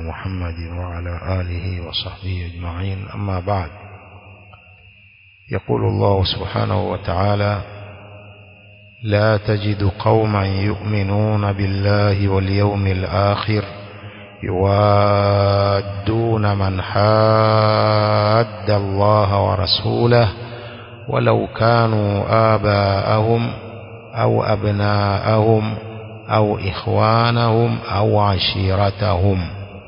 محمد وعلى آله وصحبه أجمعين أما بعد يقول الله سبحانه وتعالى لا تجد قوما يؤمنون بالله واليوم الآخر يوادون من حاد الله ورسوله ولو كانوا آباءهم أو أبناءهم أو إخوانهم أو عشيرتهم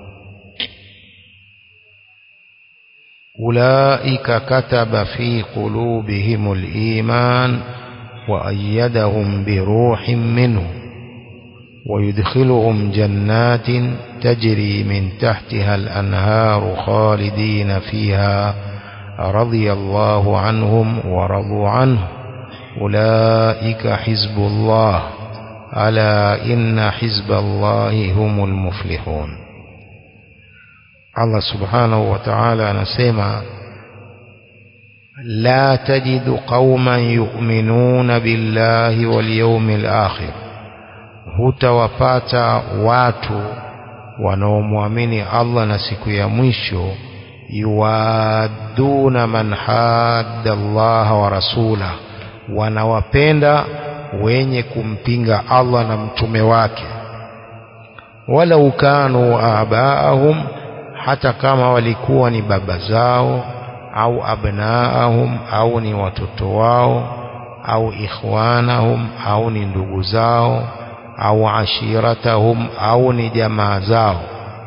أولئك كتب في قلوبهم الإيمان وأيدهم بروح منه ويدخلهم جنات تجري من تحتها الأنهار خالدين فيها رضي الله عنهم ورضوا عنه أولئك حزب الله ألا إن حزب الله هم المفلحون الله سبحانه وتعالى نسمع لا تجد قوما يؤمنون بالله واليوم الآخر hutawapata watu wanaomwamini Allah na siku ya mwisho yuwaduna man hadda Allah wa rasula wanawapenda wenye kumpinga Allah na mtume wake walau kanu abaahum hata kama walikuwa ni baba zao au abnaahum au ni watoto wao au ikhwanahum au ni ndugu zao au ashiratahum au ni jamaa zao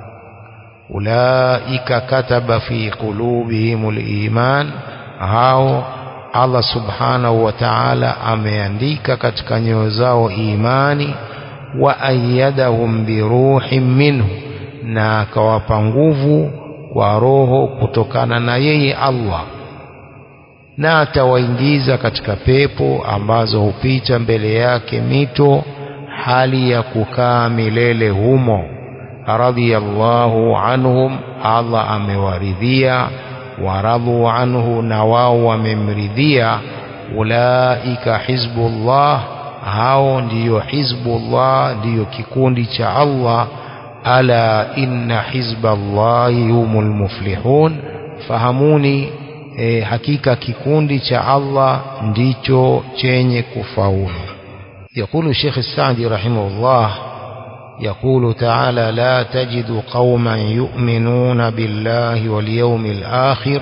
ulaika kataba fi qulubihim liman hao Allah subhanahu wa ta'ala ameandika katika nyoyo zao imani wa ayyadahum biruhin minhu na akawapa nguvu kwa roho kutokana na yeye Allah na atawaingiza katika pepo ambazo hupita mbele yake mito hali ya kukaa milele humo radhiyallahu anhum Allah amewaridhia waradhu anhu na wao wamemridhia ulaika hizbullah hao ndiyo hizbullah ndiyo kikundi cha Allah ala inna hizballahi humul muflihun fahamuni e, hakika kikundi cha Allah ndicho chenye kufaulu يقول الشيخ السعدي رحمه الله يقول تعالى لا تجد قوما يؤمنون بالله واليوم الآخر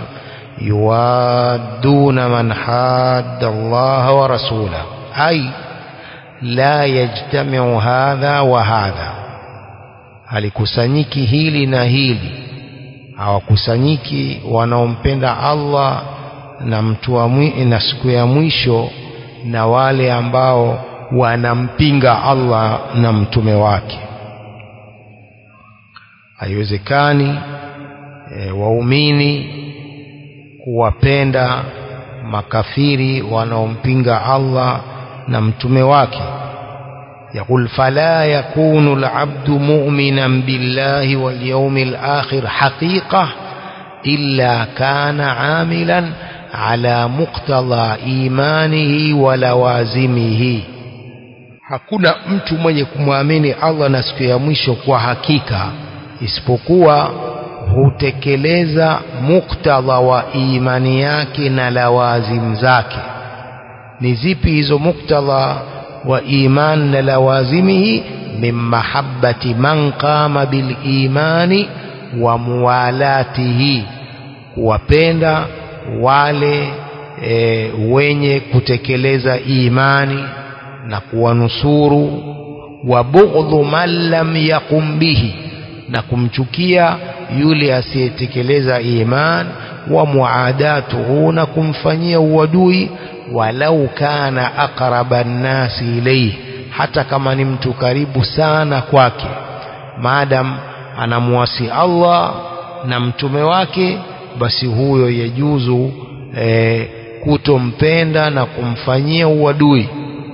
يوادون من حاد الله ورسوله أي لا يجتمع هذا وهذا halikusanyiki hili na hili hawakusanyiki wanaompenda Allah na mtu wa na siku ya mwisho na wale ambao wanampinga Allah na mtume wake haiwezekani e, waumini kuwapenda makafiri wanaompinga Allah na mtume wake يقول فلا يكون العبد مؤمنا بالله واليوم الآخر حقيقة إلا كان عاملا على مقتضى إيمانه ولوازمه hakuna mtu mwenye kumwamini Allah na siku ya mwisho kwa hakika isipokuwa hutekeleza muktadha wa imani yake na lawazim zake ni zipi hizo muktadha wa iman na lawazimihi min mahabbati man qama bil imani wa muwalatihi kuwapenda wale e, wenye kutekeleza imani na kuwanusuru wa bughdhu man lam yaqum bihi na kumchukia yule asiyetekeleza iman wa muadatuhu na kumfanyia uadui walau kana aqraba nnasi ilayhi hata kama ni mtu karibu sana kwake maadam anamwasi Allah na mtume wake basi huyo yajuzu e, kutompenda na kumfanyia uadui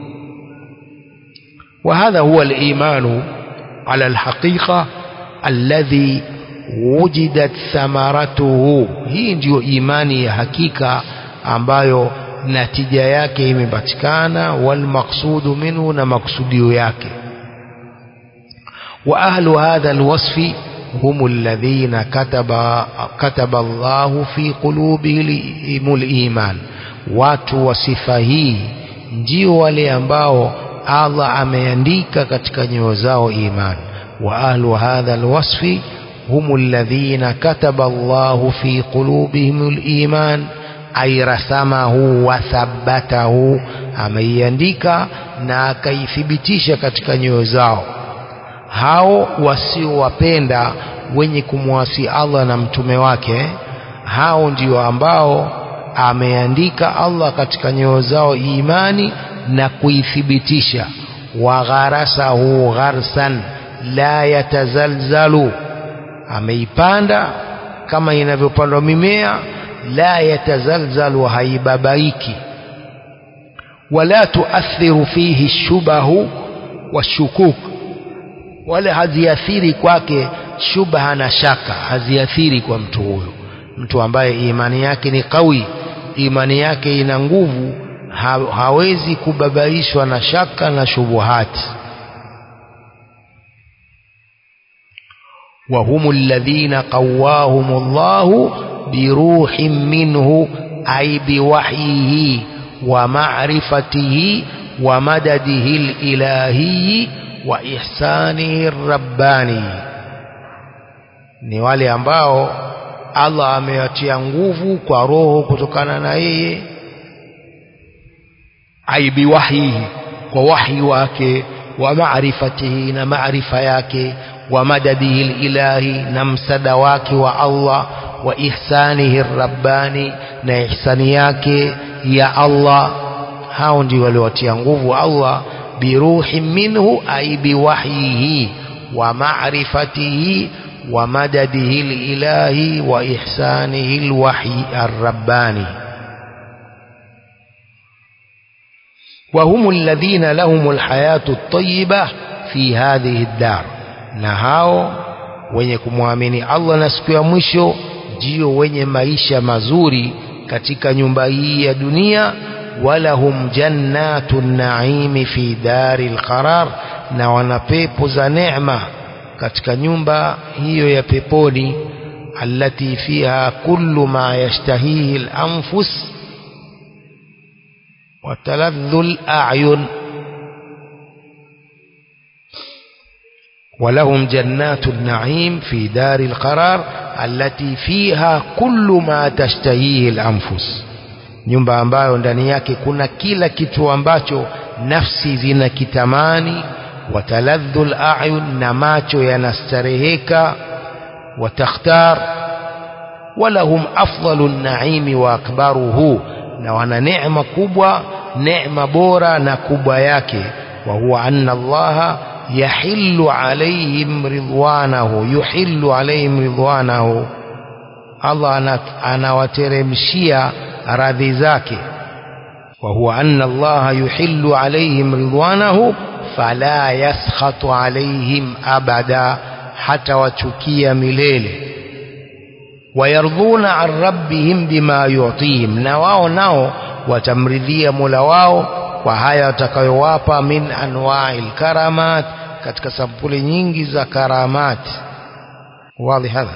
وهذا هو الإيمان على الحقيقة الذي wujidat thamaratuhu hii ndiyo imani ya hakika ambayo natija yake imepatikana walmaqsudu minhu na maksudio yake wa ahlu hadha alwasfi هم الذين كتب, كتب الله في قلوبهم الإيمان watu wa sifa hii ndio wale ambao Allah ameandika katika nyoyo zao iman wa ahlu hadha alwasfi hum alladhina kataba Allah fi qulubihim aliman ay rasamahu wa thabbatahu ameiandika na akaithibitisha katika nyoyo zao hao wasiowapenda wenye kumwasi Allah na mtume wake hao ndio ambao ameandika Allah katika nyoyo zao imani na kuithibitisha wagharasahu gharsan la yatazalzalu ameipanda kama inavyopandwa mimea la yatazalzalu haibabaiki wala tuathiru fihi shubahu washukuk wala haziathiri kwake shubha na shaka haziathiri kwa mtu huyo mtu ambaye imani yake ni kawi imani yake ina nguvu ha, hawezi kubabaishwa na shaka na shubuhati وهم الذين قواهم الله بروح منه أي بوحيه ومعرفته ومدده الإلهي وإحسانه الرباني ni wale ambao Allah amewatia nguvu kwa roho kutokana na yeye aibi wahyihi kwa wahi wake wa maarifatihi na maarifa yake wa madadihi ilahi na msada wake wa Allah wa ihsanihi rabbani na ihsani yake ya Allah hao ndio waliowatia nguvu Allah biruhi minhu ay biwahyihi wa ma'rifatihi wa madadihi ilahi wa ihsanihi alwahyi arrabbani وهم الذين لهم الحياة الطيبة في هذه الدار na hao wenye kumwamini Allah na siku ya mwisho ndio wenye maisha mazuri katika nyumba hii ya dunia walahum jannatun naimi fi daril qarar na wana pepo za neema katika nyumba hiyo ya peponi allati fiha kullu ma yashtahihi al-anfus wa taladhdhu al-a'yun ولهم جنات النعيم في دار القرار التي فيها كل ما تشتهيه الأنفس nyumba ambayo ndani yake kuna kila kitu ambacho nafsi zinakitamani wataladhu layun na macho yanastareheka watakhtar walahum afdalu naimi wa akbaruhu na wana neema kubwa neema bora na kubwa yake wa huwa anna allaha يحل عليهم رضوانه يحل عليهم رضوانه الله anawateremshia radhi zake وهو أن الله يحل عليهم رضوانه فلا يسخط عليهم أبدا حتى وتكي مليل ويرضون عن ربهم بما يعطيهم نواو ناو وتمرذي ملواو kwa haya watakayowapa min anwa'il karamat katika sampuli nyingi za karamat wazi hadha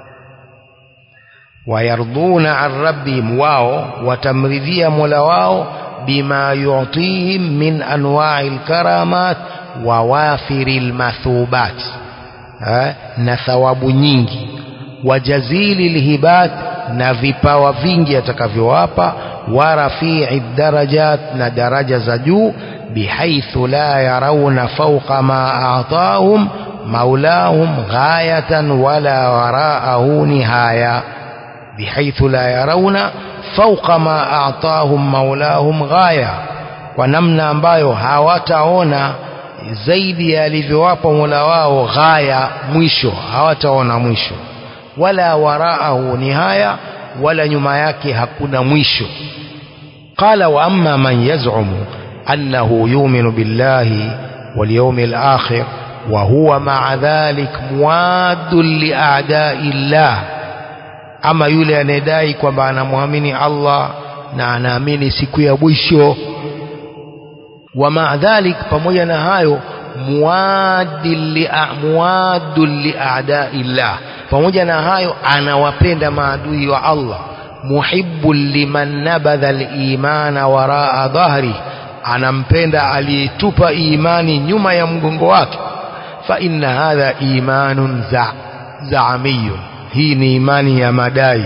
wayarduna an rabbihim wao watamridhia mola wao bima yu'tihim min anwa'il karamat wa wafiril mathubat na thawabu nyingi wa jazili lhibat na vipawa vingi atakavyowapa ورفيع الدرجات ندرجة زجو بحيث لا يرون فوق ما أعطاهم مولاهم غاية ولا وراءه نهاية بحيث لا يرون فوق ما أعطاهم مولاهم غاية ونمنا ambayo hawataona zaidi alivyowapa Mola wao ghaya mwisho hawataona mwisho wala waraahu nihaya wala nyuma yake hakuna mwisho qala wa amma man yaz'umu annahu yu'minu billahi wal yawmil akhir wa huwa ma'a dhalik muadun li a'da'i llah ama yule anayedai kwamba anamwamini Allah na anaamini siku ya mwisho wa ma'a dhalik pamoja na hayo muwaddun liadaillah pamoja na hayo anawapenda maadui wa Allah muhibbun liman nabadha al-imana waraa dhahri anampenda aliyetupa imani nyuma ya mgongo wake fa inna hadha imanun za zaamiyun hii ni imani ya madai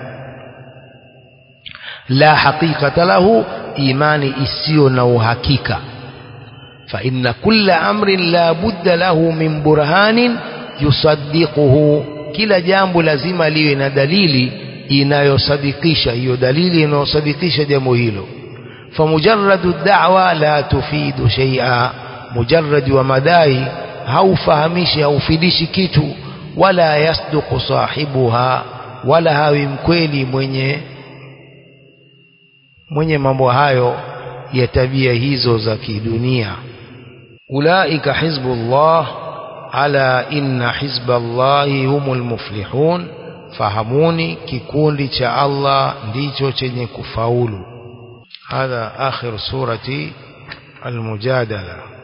la haqiqata lahu imani isiyo na uhakika fa inna kulla amrin la budda lahu min burhanin yusaddiquhu kila jambo lazima liwe na dalili inayosadikisha hiyo dalili inayosadikisha jambo hilo فمجرد الدعوة لا تفيد شيئا مجرد ومداي haufahamishi haufidishi kitu wala yasduqu sahibuha wala hawi mkweli mwenye mwenye mambo hayo ya tabia hizo za kidunia ulaika hizbullah ala inna hizballahi humul muflihun fahamuni kikundi cha Allah ndicho chenye kufaulu هذا آخر سورة المجادلة